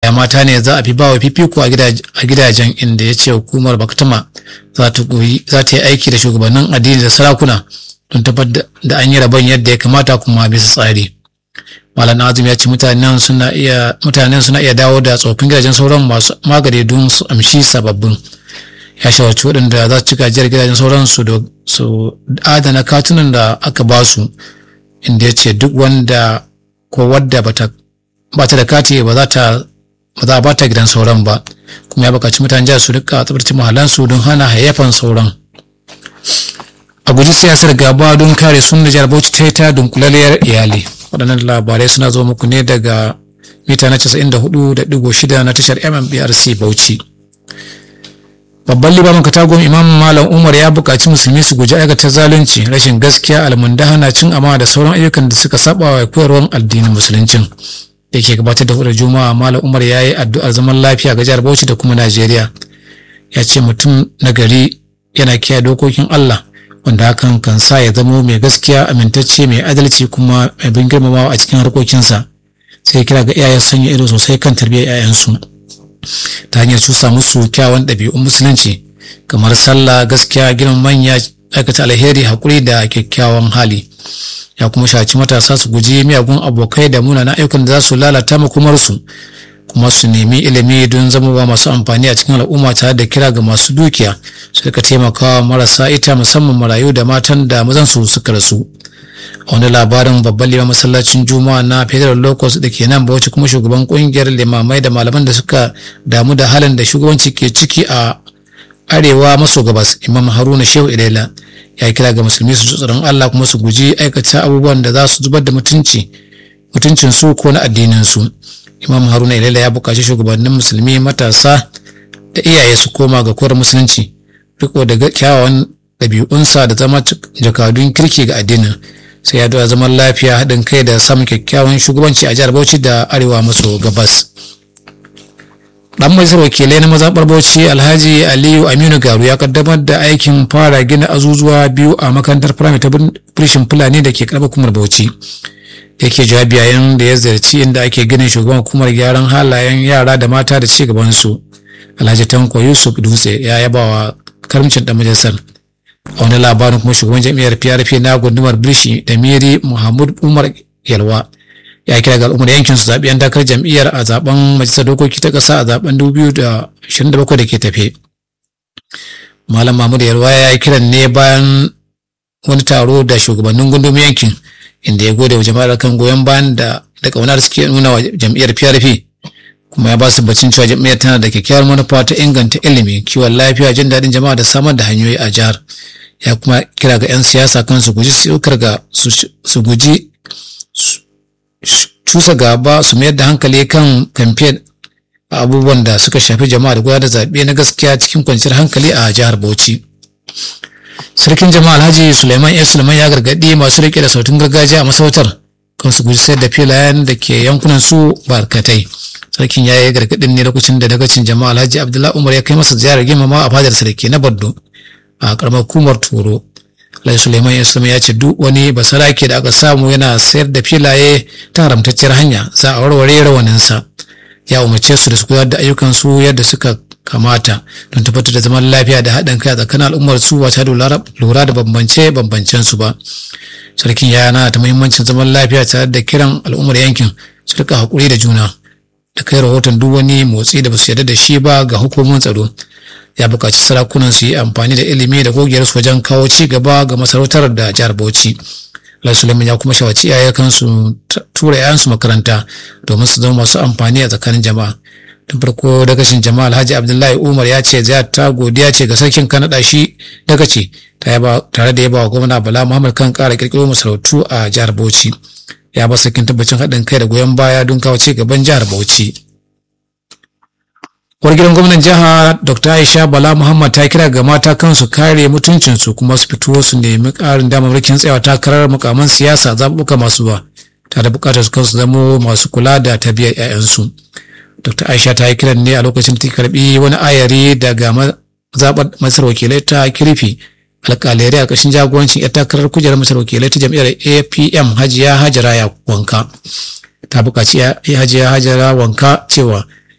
ya mata ne za a fi bawa fifiko a gidajen inda ya ce hukumar baktama za ta yi aiki da shugabannin addini da sarakuna don tabbatar da an yi rabon yadda ya kamata kuma bisa tsari malam azum ya ce mutanen suna iya mutanen suna iya dawo da tsofin gidajen sauran masu magani don su amshi sababbin ya shawarci waɗanda za su ci gajiyar gidajen sauran su da su adana katunan da aka ba su inda ya ce duk wanda ko wadda bata ba ta da kati ba za ta ba za a ba ta gidan sauran ba kuma ya buƙaci mutanen jihar su rika tsabtace mahallansu don hana hayyafan sauran a guji siyasar gaba don kare sun da jihar bauchi ta yi ta dunkulaliyar iyali waɗannan labarai suna zo muku ne daga mita na 94.6 na tashar mmbRc bauchi babban limamin katagon imam malam umar ya buƙaci musulmi su guji aikata zalunci rashin gaskiya almundahana cin amana da sauran ayyukan da suka saba wa koyarwar addinin musuluncin da ke gabatar da hudar juma'a malam umar ya yi addu'ar zaman lafiya ga jihar bauchi da kuma najeriya ya ce mutum na gari yana kiyaye dokokin allah wanda hakan kan sa ya zamo mai gaskiya amintacce mai adalci kuma mai bin girmamawa a cikin harkokinsa sai kira ga iyayen sanya ido sosai kan tarbiyyar 'ya'yansu ta hanyar cusa musu kyawun ɗabi'un musulunci kamar sallah gaskiya girman manya aikata alheri haƙuri da kyakkyawan hali ya kuma shaci matasa su guji miyagun abokai da munanan ayyukan da za su lalata makomarsu kuma su nemi ilimi don zamowa masu amfani a cikin al'umma tare da kira ga masu dukiya su rika taimakawa marasa ita musamman marayu da matan da mazan su suka rasu a wani labarin babban liman masallacin juma'a na federal locus da ke nan bauchi kuma shugaban kungiyar limamai da malaman da suka damu da halin da shugabanci ke ciki a arewa maso gabas imam haruna shehu ilaila ya kira ga musulmi su tsoron allah kuma su guji aikata abubuwan da za su zubar da mutunci mutuncin su ko na addinin su imam haruna ilaila ya buƙaci shugabannin musulmi matasa da iyaye su koma ga koyar musulunci riko da kyawawan ɗabi'unsa da zama jakadun kirki ga addinin sai ya da zaman lafiya haɗin kai da samun kyakkyawan shugabanci a jihar bauchi da arewa maso gabas dan majalisar wakilai na mazaɓar bauchi alhaji aliyu aminu garu ya kaddamar da aikin fara gina azuzuwa biyu a makarantar firamare ta firishin fulani da ke karɓar kumar bauchi yake jawabi yayin da ya ziyarci inda ake ginin shugaban hukumar gyaran halayen yara da mata da ci gaban su alhaji tanko yusuf dutse ya yaba wa karamcin dan majalisar a wani labarin kuma shugaban jam'iyyar prp na gundumar birshi da miri muhammad umar yalwa ya kira ga al'ummar yankin su zaɓi yan takarar jam'iyyar a zaben majalisar dokoki ta ƙasa a zaben 2027 da ke tafe malam mahmud yalwa ya yi kiran ne bayan wani taro da shugabannin gundumin yankin inda ya gode wa jama'ar kan goyon bayan da da ƙaunar suke nuna wa jam'iyyar prp kuma ya ba su bacin cewa jam'iyyar tana da kyakkyawar manufa ta inganta ilimi kiwon lafiya jin daɗin jama'a da samar da hanyoyi a jihar ya kuma kira ga 'yan siyasa kan su guji sukar ga su guji cusa gaba su mayar da hankali kan kamfen abubuwan da suka shafi jama'a da gudanar da zaɓe na gaskiya cikin kwanciyar hankali a jihar Bauchi. Sarkin jama'a Alhaji Suleiman ya Suleiman ya gargaɗi masu riƙe da sautin gargajiya a masarautar kan su guji sayar da filayen da ke yankunan su barkatai. Sarkin ya yi gargaɗin ne lokacin da dagacin jama'a Alhaji Abdullahi Umar ya kai masa ziyarar girmama a fadar sarki na Bardo a ƙaramar hukumar Turo. Alhaji Suleiman Islam ya ce duk wani basarake da aka samu yana sayar da filaye ta haramtacciyar hanya za a warware rawaninsa. Ya umarce su da su gudanar da ayyukan su yadda suka kamata don tabbatar da zaman lafiya da haɗin kai a tsakanin al'ummar su ba da lura da bambance bambancen su ba. Sarkin ya yana ta muhimmancin zaman lafiya tare da kiran al'ummar yankin su rika haƙuri da juna da kai rahoton duk wani motsi da ba su yarda da shi ba ga hukumomin tsaro. ya buƙaci sarakunan su yi amfani da ilimi da gogiyar su wajen kawo ci gaba ga masarautar da jihar Bauchi. Allah Suleiman ya kuma shawarci iyaye kansu tura yayansu makaranta domin su zama masu amfani a tsakanin jama'a. Tun farko dagashin jama'a Alhaji Abdullahi Umar ya ce zai ta godiya ce ga sarkin Kanada shi dagaci tare da yaba wa gwamna Bala Muhammad kan ƙara ƙirƙiro masarautu a jihar Bauchi. Ya ba sarkin tabbacin haɗin kai da goyon baya don kawo ci gaban jihar Bauchi. Uwar gidan gwamnan jiha Dr. Aisha Bala Muhammad ta kira ga mata kansu kare mutuncinsu kuma su fito su nemi ƙarin damarmakin tsayawa takarar mukaman siyasa zaɓuɓɓuka masu ba ta da buƙatar su kansu zamo masu kula da tarbiyyar 'ya'yansu. Dr. Aisha ta yi kiran ne a lokacin da ta karɓi wani ayari daga zaɓar masar wakilai ta kirfi alƙalai a ƙarshen jagorancin 'yar takarar kujerar masar wakilai ta jam'iyyar APM Hajiya Hajara ya wanka. Ta buƙaci Hajiya Hajara wanka cewa